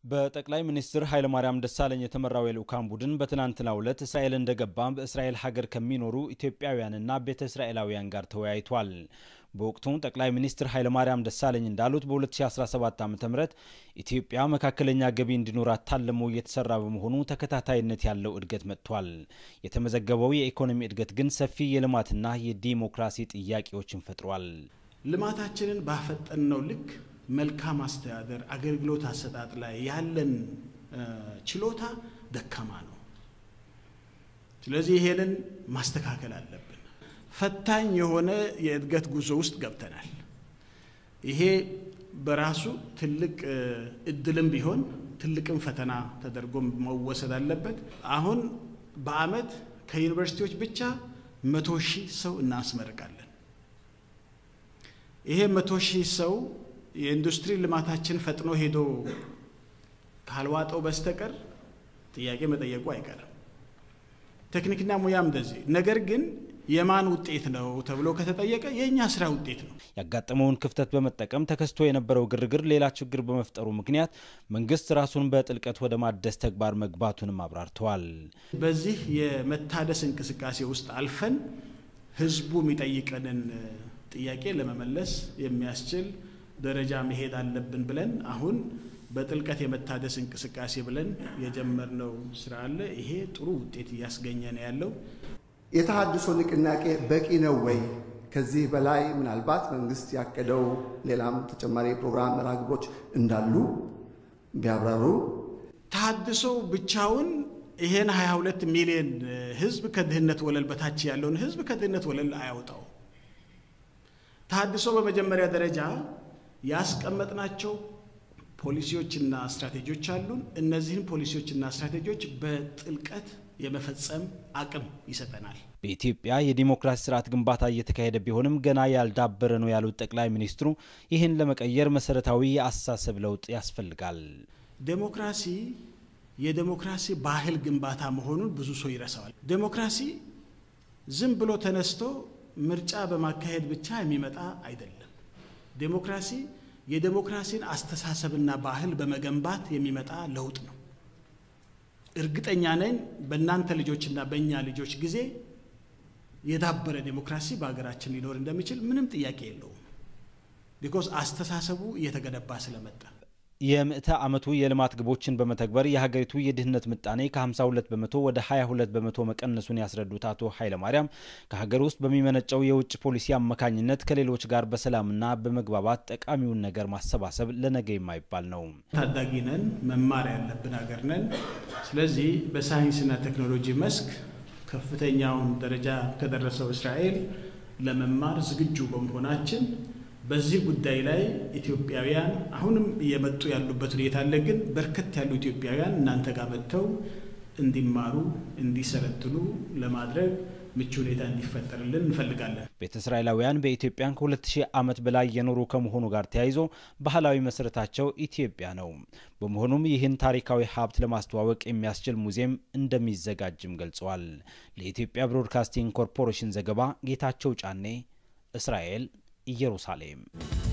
በጠቅላይ ሚኒስትር ኃይለማርያም ደሳለኝ የተመራው የልዑካን ቡድን በትናንትናው ዕለት እስራኤል እንደገባ በእስራኤል ሀገር ከሚኖሩ ኢትዮጵያውያንና ቤተ እስራኤላውያን ጋር ተወያይቷል። በወቅቱ ጠቅላይ ሚኒስትር ኃይለማርያም ደሳለኝ እንዳሉት በ2017 ዓ ም ኢትዮጵያ መካከለኛ ገቢ እንዲኖራት ታልሞ እየተሰራ በመሆኑ ተከታታይነት ያለው እድገት መጥቷል። የተመዘገበው የኢኮኖሚ እድገት ግን ሰፊ የልማትና የዲሞክራሲ ጥያቄዎችን ፈጥሯል። ልማታችንን ባፈጠንነው ልክ መልካም አስተዳደር አገልግሎት አሰጣጥ ላይ ያለን ችሎታ ደካማ ነው። ስለዚህ ይሄንን ማስተካከል አለብን። ፈታኝ የሆነ የእድገት ጉዞ ውስጥ ገብተናል። ይሄ በራሱ ትልቅ እድልም ቢሆን ትልቅም ፈተና ተደርጎ መወሰድ አለበት። አሁን በአመት ከዩኒቨርሲቲዎች ብቻ መቶ ሺህ ሰው እናስመርቃለን። ይሄ መቶ ሺህ ሰው የኢንዱስትሪ ልማታችን ፈጥኖ ሄዶ ካልዋጠው በስተቀር ጥያቄ መጠየቁ አይቀርም። ቴክኒክና ሙያም እንደዚህ። ነገር ግን የማን ውጤት ነው ተብሎ ከተጠየቀ የእኛ ስራ ውጤት ነው። ያጋጠመውን ክፍተት በመጠቀም ተከስቶ የነበረው ግርግር ሌላ ችግር በመፍጠሩ ምክንያት መንግስት ራሱን በጥልቀት ወደ ማደስ ተግባር መግባቱንም አብራርተዋል። በዚህ የመታደስ እንቅስቃሴ ውስጥ አልፈን ህዝቡ የሚጠይቀንን ጥያቄ ለመመለስ የሚያስችል ደረጃ መሄድ አለብን ብለን አሁን በጥልቀት የመታደስ እንቅስቃሴ ብለን የጀመርነው ስራ አለ። ይሄ ጥሩ ውጤት እያስገኘ ነው ያለው። የተሃድሶ ንቅናቄ በቂ ነው ወይ? ከዚህ በላይ ምናልባት መንግስት ያቀደው ሌላም ተጨማሪ የፕሮግራም መርሃ ግብሮች እንዳሉ ቢያብራሩ። ተሃድሶ ብቻውን ይሄን 22 ሚሊዮን ህዝብ ከድህነት ወለል በታች ያለውን ህዝብ ከድህነት ወለል አያውጣው። ተሃድሶ በመጀመሪያ ደረጃ ያስቀመጥናቸው ፖሊሲዎችና ስትራቴጂዎች አሉን። እነዚህን ፖሊሲዎችና ስትራቴጂዎች በጥልቀት የመፈጸም አቅም ይሰጠናል። በኢትዮጵያ የዲሞክራሲ ስርዓት ግንባታ እየተካሄደ ቢሆንም ገና ያልዳበረ ነው ያሉት ጠቅላይ ሚኒስትሩ ይህን ለመቀየር መሰረታዊ የአስተሳሰብ ለውጥ ያስፈልጋል። ዴሞክራሲ የዴሞክራሲ ባህል ግንባታ መሆኑን ብዙ ሰው ይረሳዋል። ዴሞክራሲ ዝም ብሎ ተነስቶ ምርጫ በማካሄድ ብቻ የሚመጣ አይደለም። ዴሞክራሲ የዴሞክራሲን አስተሳሰብና ባህል በመገንባት የሚመጣ ለውጥ ነው። እርግጠኛ ነኝ በእናንተ ልጆችና በእኛ ልጆች ጊዜ የዳበረ ዴሞክራሲ በሀገራችን ሊኖር እንደሚችል ምንም ጥያቄ የለውም። ቢኮዝ አስተሳሰቡ እየተገነባ ስለመጣ የምዕተ ዓመቱ የልማት ግቦችን በመተግበር የሀገሪቱ የድህነት ምጣኔ ከ52 በመቶ ወደ 22 በመቶ መቀነሱን ያስረዱት አቶ ኃይለማርያም ከሀገር ውስጥ በሚመነጨው የውጭ ፖሊሲ አማካኝነት ከሌሎች ጋር በሰላምና በመግባባት ጠቃሚውን ነገር ማሰባሰብ ለነገ የማይባል ነው። ታዳጊ ነን፣ መማር ያለብን ሀገር ነን። ስለዚህ በሳይንስና ቴክኖሎጂ መስክ ከፍተኛውን ደረጃ ከደረሰው እስራኤል ለመማር ዝግጁ በመሆናችን በዚህ ጉዳይ ላይ ኢትዮጵያውያን አሁንም እየመጡ ያሉበት ሁኔታ አለ። ግን በርከት ያሉ ኢትዮጵያውያን እናንተ ጋር መጥተው እንዲማሩ እንዲሰለጥኑ ለማድረግ ምቹ ሁኔታ እንዲፈጠርልን እንፈልጋለን። ቤተ እስራኤላውያን በኢትዮጵያን ከ2000 ዓመት በላይ የኖሩ ከመሆኑ ጋር ተያይዞ ባህላዊ መሰረታቸው ኢትዮጵያ ነው። በመሆኑም ይህን ታሪካዊ ሀብት ለማስተዋወቅ የሚያስችል ሙዚየም እንደሚዘጋጅም ገልጸዋል። ለኢትዮጵያ ብሮድካስቲንግ ኮርፖሬሽን ዘገባ ጌታቸው ጫኔ፣ እስራኤል ኢየሩሳሌም